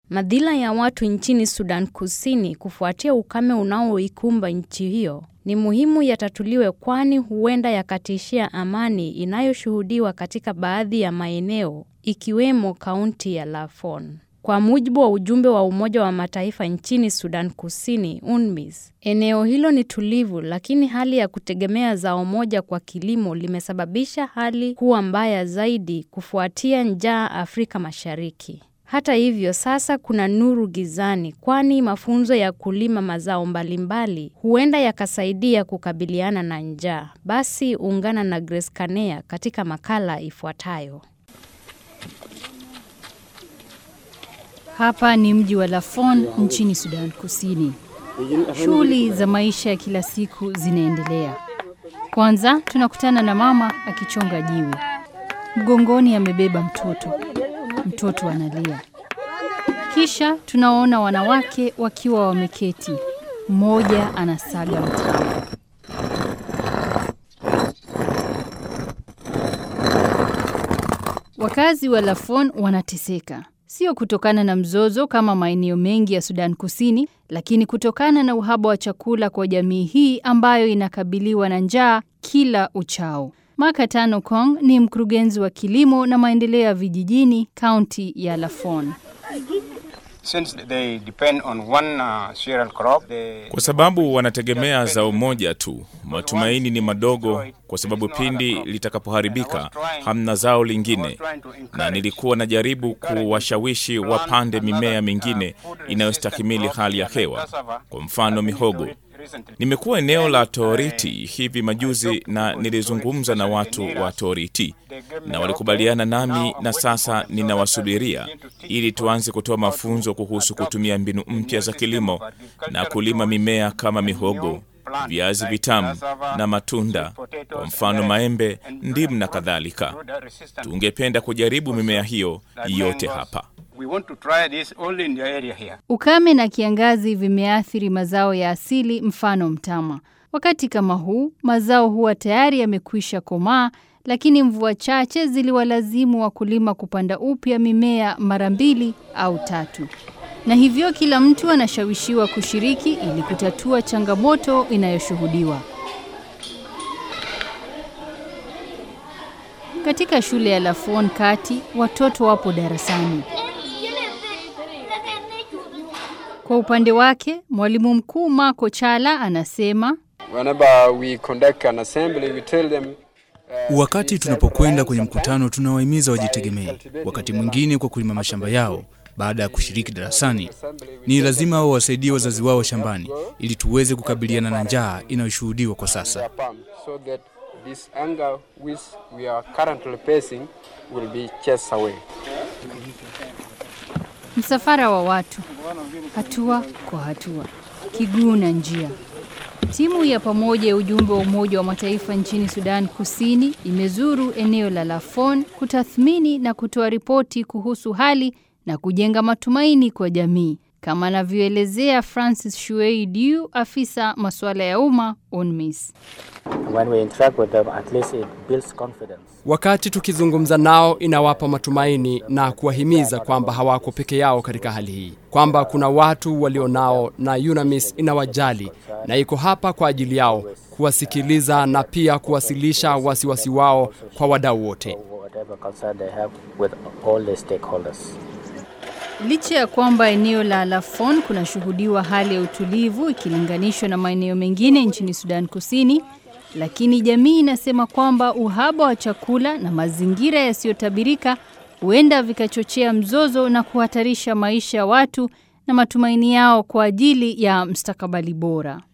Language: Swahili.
Madhila ya watu nchini Sudan Kusini kufuatia ukame unaoikumba nchi hiyo ni muhimu yatatuliwe kwani huenda yakatishia amani inayoshuhudiwa katika baadhi ya maeneo ikiwemo kaunti ya Lafon. Kwa mujibu wa ujumbe wa Umoja wa Mataifa nchini Sudan Kusini, UNMISS, eneo hilo ni tulivu, lakini hali ya kutegemea zao moja kwa kilimo limesababisha hali kuwa mbaya zaidi kufuatia njaa Afrika Mashariki. Hata hivyo, sasa kuna nuru gizani, kwani mafunzo ya kulima mazao mbalimbali huenda yakasaidia kukabiliana na njaa. Basi ungana na Grace Kanea katika makala ifuatayo. Hapa ni mji wa Lafon nchini Sudan Kusini. Shughuli za maisha ya kila siku zinaendelea. Kwanza tunakutana na mama akichonga jiwe. Mgongoni amebeba mtoto. Mtoto analia. Kisha tunawaona wanawake wakiwa wameketi. Mmoja anasaga mtama. Wakazi wa Lafon wanateseka sio kutokana na mzozo kama maeneo mengi ya Sudan Kusini, lakini kutokana na uhaba wa chakula kwa jamii hii ambayo inakabiliwa na njaa kila uchao. Makatano Kong ni mkurugenzi wa kilimo na maendeleo ya vijijini kaunti ya Lafon. Kwa sababu wanategemea zao moja tu, matumaini ni madogo, kwa sababu pindi litakapoharibika hamna zao lingine, na nilikuwa najaribu kuwashawishi wapande mimea mingine inayostahimili hali ya hewa, kwa mfano mihogo. Nimekuwa eneo la Toriti hivi majuzi na nilizungumza na watu wa Toriti na walikubaliana nami, na sasa ninawasubiria ili tuanze kutoa mafunzo kuhusu kutumia mbinu mpya za kilimo na kulima mimea kama mihogo, viazi vitamu na matunda, kwa mfano maembe, ndimu na kadhalika. Tungependa kujaribu mimea hiyo yote hapa. We want to try this only in the area here. Ukame na kiangazi vimeathiri mazao ya asili, mfano mtama. Wakati kama huu mazao huwa tayari yamekwisha komaa, lakini mvua chache ziliwalazimu wakulima kupanda upya mimea mara mbili au tatu, na hivyo kila mtu anashawishiwa kushiriki ili kutatua changamoto inayoshuhudiwa. Katika shule ya Lafon Kati, watoto wapo darasani. Kwa upande wake, mwalimu mkuu Marco Chala anasema Wakati tunapokwenda kwenye mkutano, tunawahimiza wajitegemee, wakati mwingine kwa kulima mashamba yao. Baada ya kushiriki darasani, ni lazima wao wasaidie wazazi wao shambani, ili tuweze kukabiliana na njaa inayoshuhudiwa kwa sasa. Msafara wa watu, hatua kwa hatua, kiguu na njia. Timu ya pamoja ya ujumbe wa Umoja wa Mataifa nchini Sudan Kusini imezuru eneo la Lafon kutathmini na kutoa ripoti kuhusu hali na kujenga matumaini kwa jamii, kama anavyoelezea Francis Shuei Diu, afisa masuala ya umma UNMISS. Wakati tukizungumza nao inawapa matumaini na kuwahimiza kwamba hawako peke yao katika hali hii, kwamba kuna watu walionao na UNAMIS inawajali na iko hapa kwa ajili yao, kuwasikiliza na pia kuwasilisha wasiwasi wao kwa wadau wote. Licha ya kwamba eneo la Lafon kunashuhudiwa hali ya utulivu ikilinganishwa na maeneo mengine nchini Sudan Kusini, lakini jamii inasema kwamba uhaba wa chakula na mazingira yasiyotabirika huenda vikachochea mzozo na kuhatarisha maisha ya watu na matumaini yao kwa ajili ya mstakabali bora.